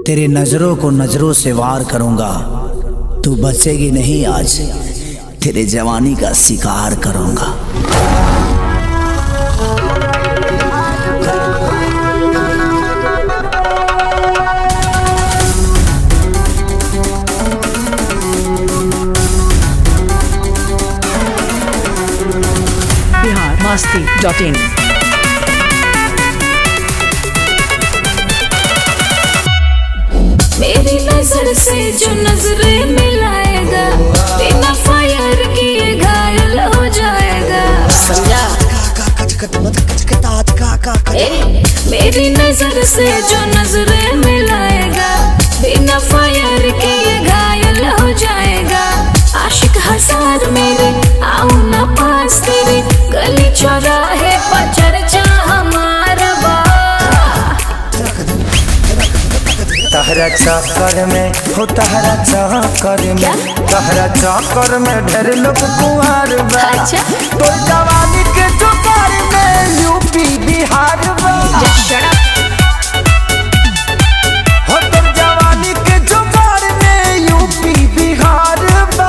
तेरे नजरों को नजरों से वार करूंगा तू बचेगी नहीं आज तेरे जवानी का शिकार करूंगा बिहार मास्ती डॉट इन मेरी नजर से जो नजरें मिलाएगा बिना फायर किए घायल हो जाएगा समझा ए, मेरी नजर से जो नजरें मिलाएगा बिना फायर किए घायल हो जाएगा आशिक हजार मेरे आओ ना पास तेरे गली चौराहे पर चर्चा हमारा बा तहरा चक्कर में हो तहरा चक्कर क्या? में तहरा चक्कर में ढेर लोग कुंवर बा अच्छा। तो जवानी के चक्कर में यूपी बिहार बा हो तो जवानी के चक्कर में यूपी बिहार बा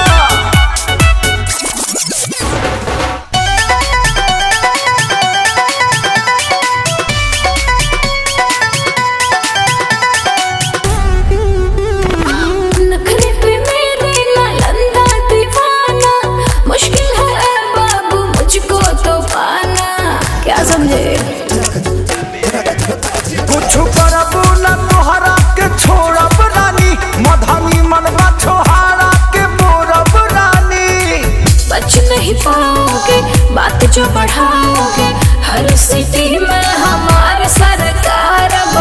नखरे पे मेरे नालंदा दीवाना मुश्किल है ऐ बाबू मुझको तो पाना क्या समझे कुछ करबू न तोहरा के छोड़ब रानी मधनी मनवा छोहारा के मोरब रानी बच नहीं पाओगे बात जो बढ़ाओगे हर सिटी में हमारे सरकार बा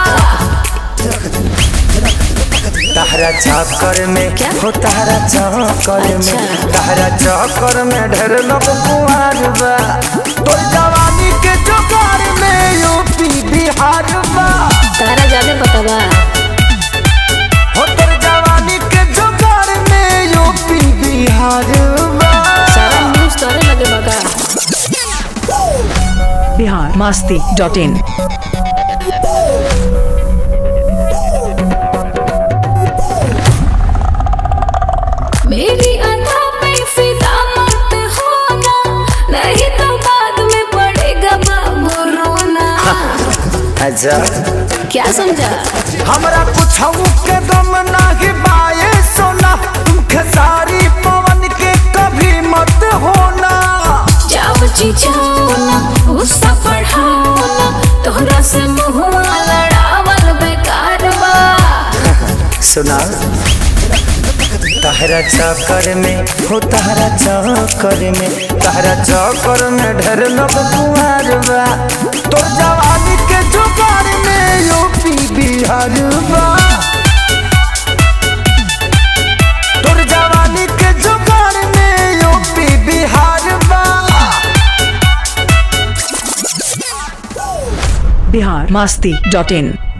तहरा चक्कर में क्या? हो तहरा चक्कर में अच्छा। तहरा चक्कर में ढेर लोग कुआर बा तो जवानी के जोकार में यूपी बिहार बा तारा जाने पता बा हो तोर जवानी के जोकार में यूपी बिहार बा सारा न्यूज तोरे लगे बगा बिहार मास्ती डॉट इन मेरी अदा पे फिदा मत होना नहीं तो बाद में पड़ेगा बाबू रोना अच्छा क्या समझा हमरा कुछ के दम नाही बाए सोना तुम खेसारी पवन के कभी मत होना जाओ जी जाओ ना गुस्सा बढ़ाओ ना तोहरा से मुहुआ लड़ावल बेकार बा सुना तहरा चक्कर में हो तहरा चक्कर में तहरा चक्कर में ढेर लोग कुआर बा तोर जवानी के जुगार में यूपी बिहार बा तोर जवानी के जुगार में यूपी बिहार बा बिहार मास्ती डॉट इन